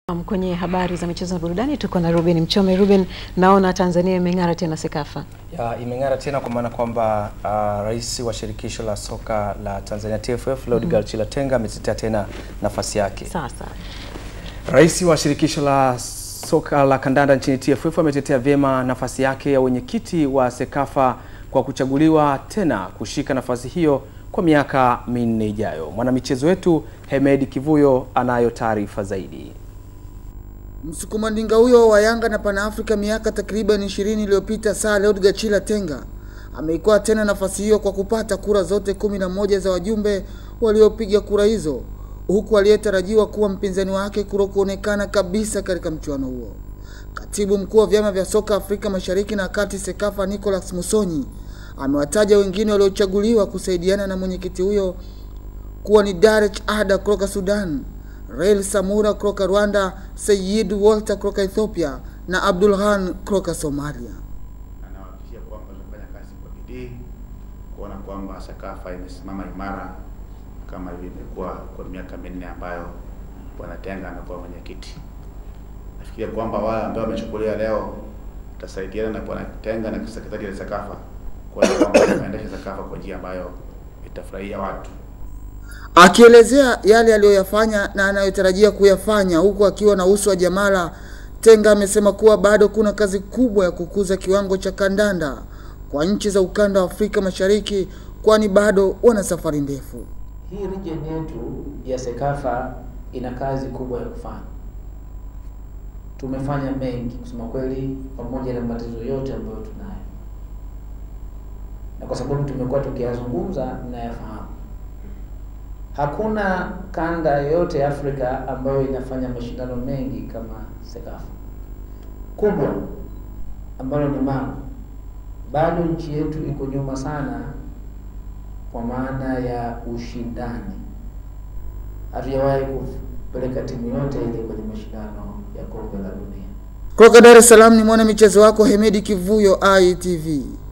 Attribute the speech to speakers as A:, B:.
A: Um, Kwenye habari za michezo na burudani tuko na Ruben Mchome. Ruben, naona Tanzania imeng'ara tena Sekafa.
B: Ya, imeng'ara tena kwa maana kwamba uh, rais wa shirikisho la soka la Tanzania TFF Leodegar Chilatenga ametetea tena nafasi yake.
A: Sasa
B: Rais wa shirikisho la soka la kandanda nchini TFF ametetea vyema nafasi yake ya wenyekiti wa Sekafa kwa kuchaguliwa tena kushika nafasi hiyo kwa miaka minne ijayo. Mwanamichezo wetu Hemedi Kivuyo anayo taarifa zaidi.
C: Msukumandinga huyo wa Yanga na Pan Africa miaka takriban 20 iliyopita, Sir Leodegar Chilatenga ameikuwa tena nafasi hiyo kwa kupata kura zote kumi na moja za wajumbe waliopiga kura hizo, huku aliyetarajiwa kuwa mpinzani wake kutokuonekana kabisa katika mchuano huo. Katibu mkuu wa vyama vya soka Afrika Mashariki na Kati Sekafa Nicholas Musonyi amewataja wengine waliochaguliwa kusaidiana na mwenyekiti huyo kuwa ni Darech Ada kutoka Sudan, Rail Samura kutoka Rwanda, Sayid Walter kutoka Ethiopia na Abdulhan kutoka Somalia.
D: Anawahakikishia kwamba tunafanya kazi kwa bidii kuona kwamba Sakafa imesimama imara kama hivi imekuwa kwa miaka minne ambayo Bwana Tenga amekuwa mwenyekiti. Nafikiria kwamba wale ambao wamechukulia leo tutasaidiana na Bwana Tenga na sekretari ya Sakafa kuona kwamba tunaendesha Sakafa kwa njia ambayo itafurahia watu.
C: Akielezea yale aliyoyafanya na anayotarajia kuyafanya huku akiwa na uso wa jamala, Tenga amesema kuwa bado kuna kazi kubwa ya kukuza kiwango cha kandanda kwa nchi za ukanda wa Afrika Mashariki, kwani bado wana safari ndefu.
E: Hii region yetu ya Sekafa ina kazi kubwa ya kufanya. Tumefanya mengi kusema kweli, pamoja na matatizo yote ambayo tunayo, na kwa sababu tumekuwa tukiyazungumza, mnayafahamu. Hakuna kanda yoyote ya Afrika ambayo inafanya mashindano mengi kama Sekafa kubwa, ambalo ni mama. Bado nchi yetu iko nyuma sana kwa maana ya ushindani. Hatujawahi kupeleka timu yote ile kwenye mashindano ya kombe la dunia.
C: Kutoka Dar es Salaam ni mwana michezo wako Hemedi Kivuyo, ITV.